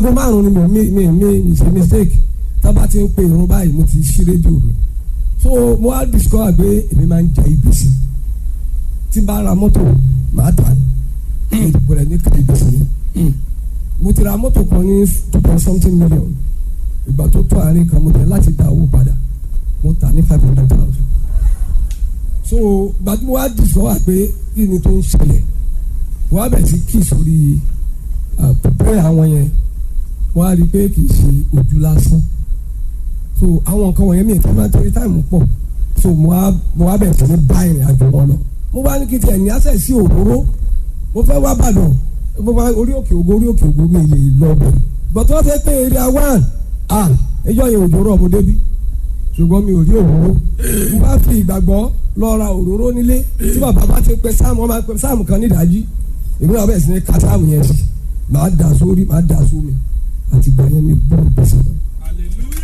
aago márùn-ún ni mi mi mi ṣe mistake tábà ti ń pe irun báyìí mo ti ṣí rédíò mi so mo wá discover pé èmi máa ń jẹ ìgbésí tí n bá ra mọ́tò màá tà ní ìdìbò ní ká ìgbésí ni mo ti ra mọ́tò kan ní two point something million ìgbà tó tó àárín kan mo tẹ̀ láti dá owó padà mo tà ní five hundred thousand so ìgbà tí mo wá discover pé kí ni tó ń ṣẹlẹ̀ wọ́n á bẹ̀ sí kí sórí pẹ̀pẹ́ àwọn yẹn wọ́n á rí i pé kì í ṣe ojú lásán so àwọn nǹkan wọ̀nyẹn mi ìfẹ́ máa ń torí táìmù pọ̀ so mo wá mo wá bẹ̀rẹ̀ sí ní bá ìrìn àjò wọn lọ mo bá ní kí tiẹ̀ ní àṣẹ sí òróró mo fẹ́ wá bàdàn mo bá orí òkè ògo orí òkè ògo mi lè lọ bẹ̀ gbọ́dọ̀ wọ́n fẹ́ pé area one ah ẹjọ́ yẹn òjò rọ̀ mo débi ṣùgbọ́n mi ò rí òróró mo bá fi ìgbàgbọ́ lọ ra òróró nílé tí bàbá bá ti pẹ sáàmù ọmọ pẹ sáàmù kan nídàájí èmi náà bẹ̀rẹ̀ sí ní ka sáàmù yẹn sí màá dà sórí màá dà sómi àti gbà yẹn mi bọ́ gbèsè. hallelujah.